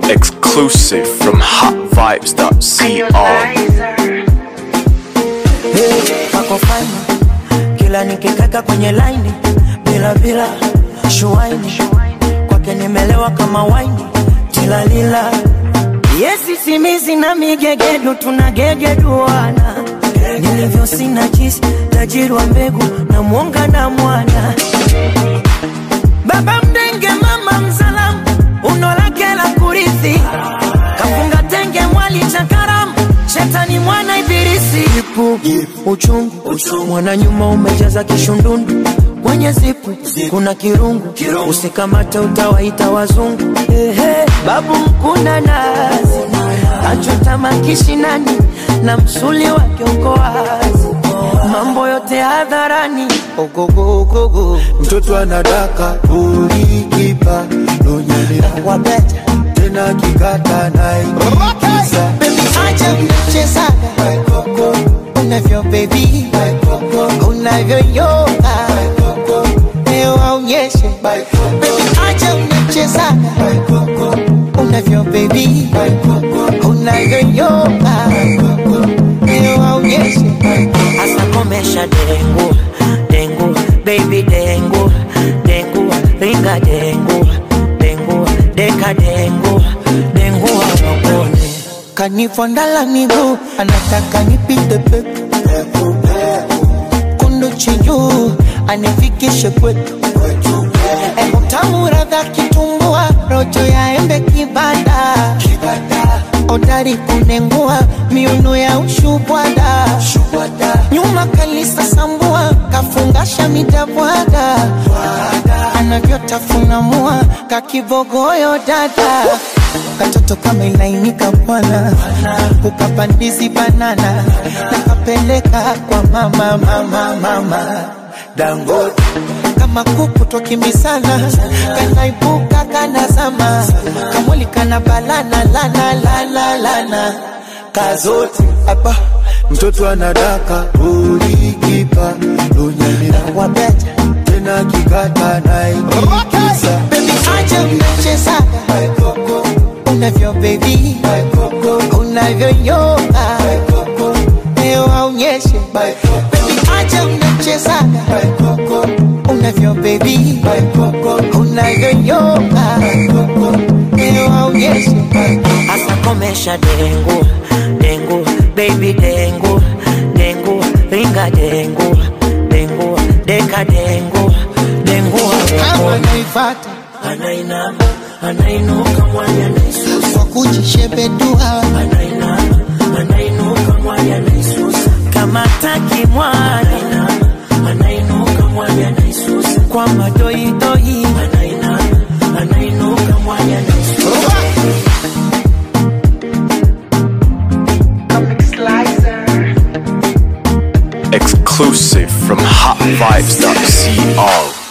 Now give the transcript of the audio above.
Exclusive from hotvibes.co. Hey, kako fine kila nikikaka kwenye laini bila bila shuaini kwake nimelewa kama waini tilalila yesi simizi na migegedu tunagegeduana nilivyo sina jisi tajiri wa mbegu na mwonga na mwana baba mdenge mama mzalamu uno lake la kurithi kafunga tenge mwali cha karamu shetani mwana ibilisi ipu uchungu mwana nyuma umejaza kishundundu kwenye zipu kuna kirungu usikamate utawaita wazungu Ehe, babu mkuna nazi kachota makishinani na msuli wa kiongoazi mambo yote hadharani ogogogogo mtoto anadaka ulikipa nonyelea wabeta tena kikata naikiza Baby, acha mchezaga unavyo baby unavyoyoga leo aonyeshe Baby, acha mchezaga unavyo baby unavyoyoga leo aonyeshe asa komesha dengu dengu baby dengu dengu ringa dengu dengu deka dengu dengu awakone kanifondala miguu anataka nipite peku kundu chinyu anifikishe kwetu Emu tamu radha kitumbua rojo ya embe kibanda odari kunengua miuno ya ushubwada nyuma kalisa sambua kafungasha midabwada anavyotafuna mua kakibogoyo dada katoto kama ilainika bwana ukapandizi banana nakapeleka kwa mama mama mama dangote kama kuku twakimbisana kanaibuka kanazama kamwili kana balana lana lana lana kazote hapa mtoto anadaka ulikipa nonyelea wabeta tena kikata naikiza bebi acha mnachezaga unavyo bebi unavyoyoga leo aonyeshe bebi acha mnachezaga unavyo bebi unavyoyoga leo aonyeshe asa komesha dengu dengu baby dengu dengu ringa dengu dengu deka dengu dengu kama naifata anainama anainuka mwanya naisusa kwa kujishebedua anainama anainuka mwanya naisusa kama taki mwana anainuka mwanya naisusa kwa madoidoi anainama anainuka mwanya naisusa Exclusive from hotvibes.co.